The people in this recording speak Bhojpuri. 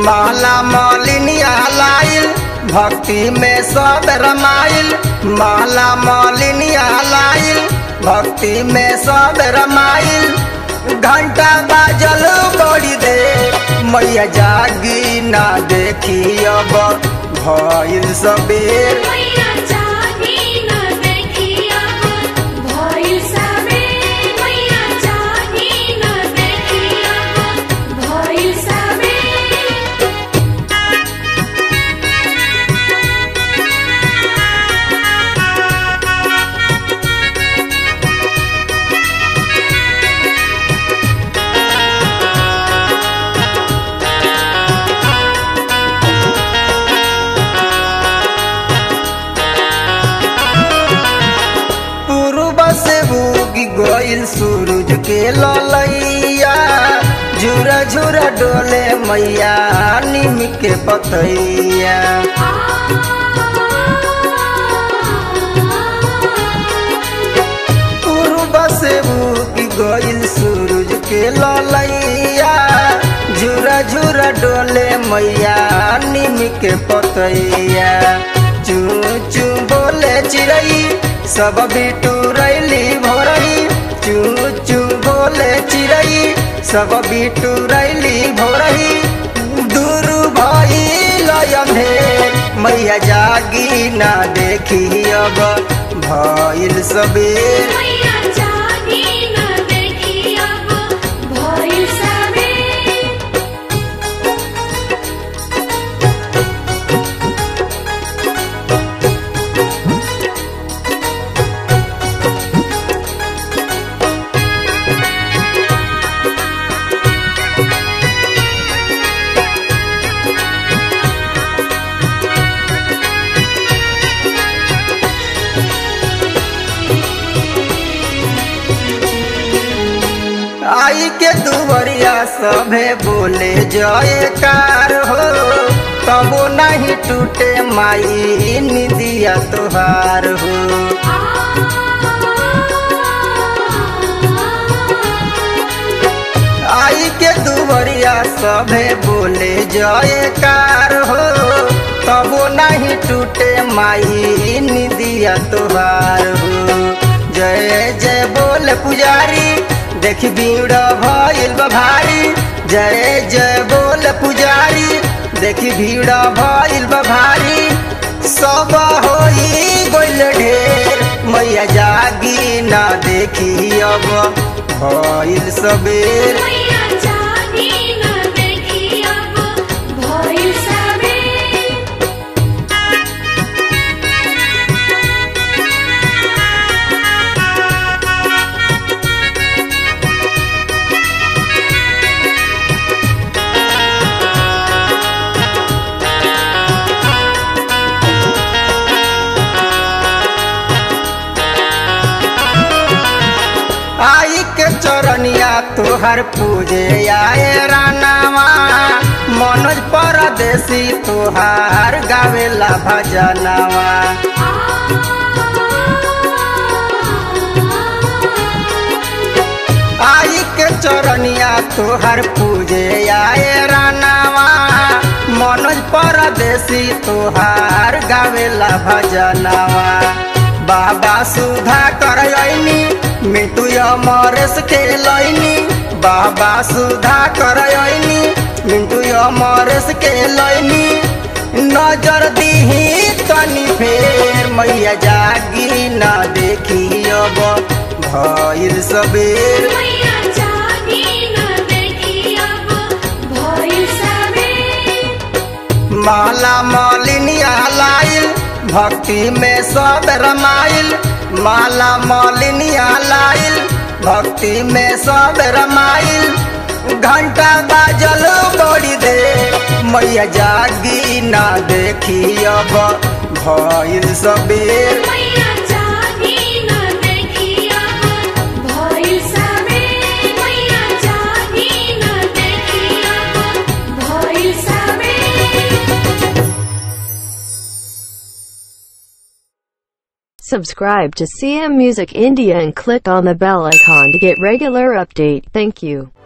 माला मलिनिया लाइल भक्ति में सब रमाइल माला मलिनिया लाइल भक्ति में सब रमाइल घंटा बाजल बड़ी दे मैया जागी ना देखी अब भइल सबेर मैया जागी न देखी अब भइल सबेर मैया जागी न देखी अब भइल सबेर पूर्व से उगी गइल सूरज के ललैया झुरा झुरा डोले मैया निम के पतैया पूर्व से उगी गइल सूरज के ललैया झुरा झुरा डोले मैया निम के पतैया चू चू बोले चिड़ई सब बिटू रैली भोरई चू चू बोले चिड़ई सब बिटू रैली भोरई दूर भई लयंधेर मैया जागी ना देखी अब भइल सबेर मैया जागी न देखी अब भइल सबेर आई के दुवरिया सभे बोले जयकार हो तबो नहीं टूटे माई निदिया तोहार हो आई के दुवरिया सभे बोले जयकार हो तबो नहीं टूटे माई निदिया तोहार हो जय जय बोल पुजारी देख भीड़ भइल बा भारी जय जय बोल पुजारी देख भीड़ भइल बा भारी सब होई गोल ढेर मैया जागी ना देखी अब भइल सबेर मैया जागी न देखी अब भइल सबेर आई के चरनिया तोहर पूजे आए रानावा मनोज परदेसी तोहार गावेला भजनवा आई के चरनिया तोहर पूजे आए रानावा मनोज परदेसी तोहार गावेला भजनवा बाबा सुधा कर अइनी मिटू अमरेश के लैनी बाबा सुधा कर अइनी मिंटू अमरेश के लैनी नजर दीही तनी फेर मैया जागी ना देखी अब भइल सबेर मैया जागी न देखी अब भइल सबेर माला मलिनिया लाइल भक्ति में सब रमाइल माला मलिनिया लाइल भक्ति में सब रमाइल घंटा बाजल बड़ी दे मैया जागी ना देखी अब भइल सबेर मैया जागी न देखी अब भइल सबेर मैया जागी न देखी अब भइल सबेर Subscribe to CM Music India and click on the bell icon to get regular update. Thank you.